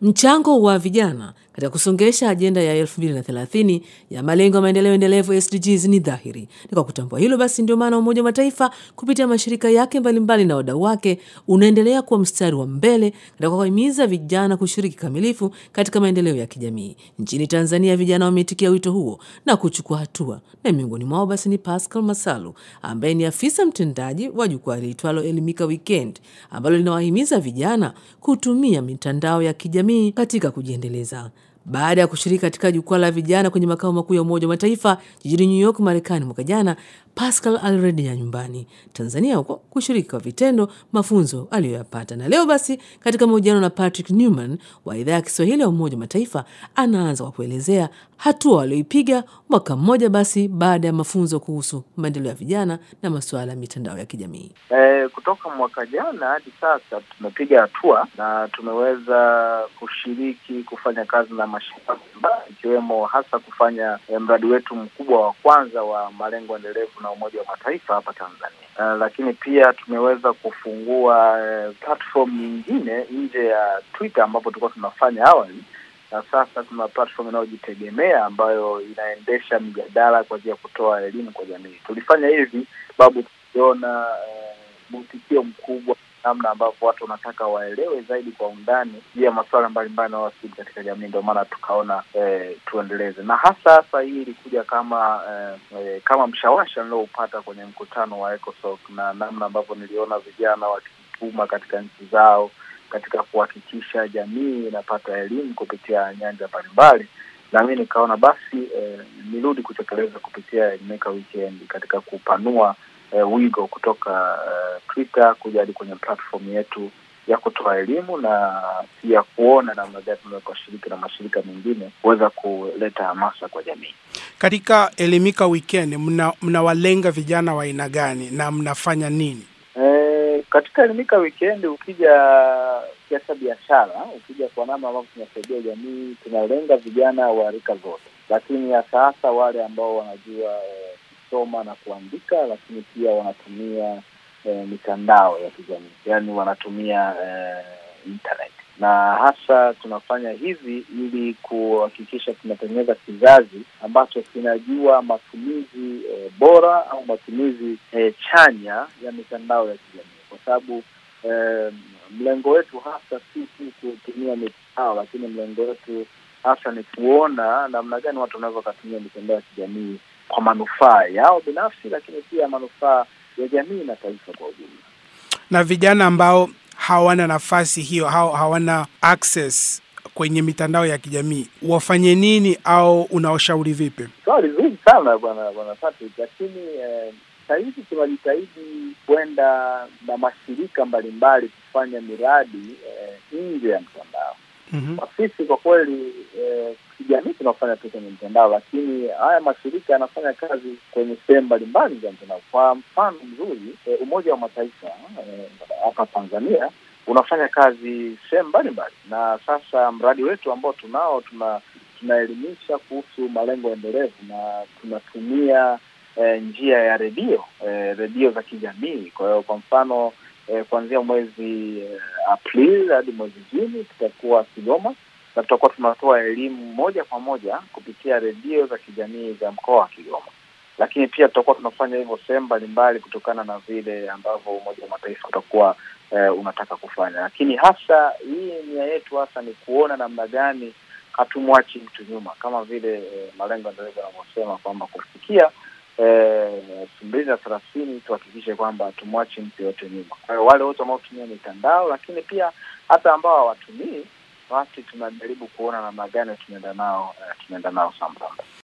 Mchango wa vijana katika kusongesha ajenda ya 2030 ya malengo ya maendeleo endelevu SDGs ni dhahiri. Ni kwa kutambua hilo basi, ndio maana Umoja wa Mataifa kupitia mashirika yake mbalimbali na wadau wake unaendelea kuwa mstari wa mbele katika kuwahimiza vijana kushiriki kamilifu katika maendeleo ya kijamii. Nchini Tanzania, vijana wameitikia wito huo na kuchukua hatua, na miongoni mwao basi ni Pascal Masalu ambaye ni afisa mtendaji wa jukwaa liitwalo Elimika Weekend ambalo linawahimiza vijana kutumia mitandao ya kijamii katika kujiendeleza. Baada ya kushiriki katika jukwaa la vijana kwenye makao makuu ya Umoja wa Mataifa jijini New York, Marekani mwaka jana, Pascal alirejea nyumbani Tanzania huko kushiriki kwa vitendo mafunzo aliyoyapata. Na leo basi, katika mahojiano na Patrick Newman wa idhaa ya Kiswahili ya Umoja wa Mataifa, anaanza kwa kuelezea hatua walioipiga mwaka mmoja basi baada ya mafunzo kuhusu maendeleo ya vijana na masuala ya mitandao ya kijamii. E, kutoka mwaka jana hadi sasa tumepiga hatua na tumeweza kushiriki kufanya kazi na mashirika mbalimbali ikiwemo hasa kufanya e, mradi wetu mkubwa wa kwanza wa malengo endelevu na Umoja wa Mataifa hapa Tanzania. Uh, lakini pia tumeweza kufungua uh, platform nyingine nje ya Twitter ambapo tulikuwa tunafanya awali, na sasa tuna platform inayojitegemea ambayo inaendesha mijadala kwa ajili ya kutoa elimu kwa jamii. Tulifanya hivi sababu tuliona uh, mwitikio mkubwa namna ambavyo watu wanataka waelewe zaidi kwa undani juu ya masuala mbalimbali yanayowasili katika jamii. Ndio maana tukaona eh, tuendeleze, na hasa hasa hii ilikuja kama eh, kama mshawasha nilioupata kwenye mkutano wa ECOSOC na namna ambavyo niliona vijana wakijituma katika nchi zao katika kuhakikisha jamii inapata elimu kupitia nyanja mbalimbali, na mi nikaona basi eh, nirudi kutekeleza kupitia Elimika Weekend katika kupanua Uh, wigo kutoka uh, Twitter kuja hadi kwenye platform yetu ya kutoa elimu na pia kuona namna gani tunaweza kushiriki na mashirika mengine kuweza kuleta hamasa kwa jamii. Katika Elimika Weekend mna mnawalenga vijana wa aina gani na mnafanya nini? E, katika Elimika Weekend ukija kiasa biashara, ukija kwa namna ambavyo tunasaidia jamii, tunalenga vijana wa rika zote, lakini hasa hasa wale ambao wanajua eh, soma na kuandika, lakini pia wanatumia eh, mitandao ya kijamii, yaani wanatumia eh, internet, na hasa tunafanya hivi ili kuhakikisha tunatengeneza kizazi ambacho kinajua matumizi eh, bora au matumizi eh, chanya ya mitandao ya kijamii, kwa sababu eh, mlengo wetu hasa si tu kutumia mitandao, lakini mlengo wetu hasa ni kuona namna gani watu wanaweza wakatumia mitandao ya kijamii kwa manufaa yao binafsi, lakini pia manufaa ya jamii na taifa kwa ujumla. Na vijana ambao hawana nafasi hiyo, hao hawana access kwenye mitandao ya kijamii wafanye nini, au unawashauri vipi? Swali so, zuri sana bwana bwana Patrick, lakini eh, sahizi tunajitahidi kwenda na mashirika mbalimbali kufanya miradi eh, nje ya mtandao mm -hmm. Sisi kwa kweli eh, kijamii tunafanya tu kwenye mtandao, lakini haya mashirika yanafanya kazi kwenye sehemu mbalimbali za mtandao. Kwa mfano mzuri e, Umoja wa Mataifa hapa e, Tanzania unafanya kazi sehemu mbalimbali, na sasa mradi wetu ambao tunao tuna tunaelimisha kuhusu malengo endelevu na tunatumia e, njia ya redio e, redio za kijamii. Kwa hiyo kwa mfano e, kuanzia mwezi e, Aprili hadi mwezi Juni tutakuwa Kigoma na tutakuwa tunatoa elimu moja kwa moja kupitia redio za kijamii za mkoa wa Kigoma, lakini pia tutakuwa tunafanya hivyo sehemu mbalimbali kutokana na vile ambavyo Umoja wa Mataifa utakuwa eh, unataka kufanya. Lakini hasa hii nia yetu hasa ni kuona namna gani hatumwachi mtu nyuma, kama vile eh, malengo endelevu yanavyosema kwamba kufikia elfu mbili na thelathini tuhakikishe kwamba hatumwachi mtu yoyote nyuma. Kwa hiyo wale wote wanaotumia mitandao, lakini pia hata ambao hawatumii basi tunajaribu kuona namna gani tunaenda nao uh, tunaenda nao sambamba.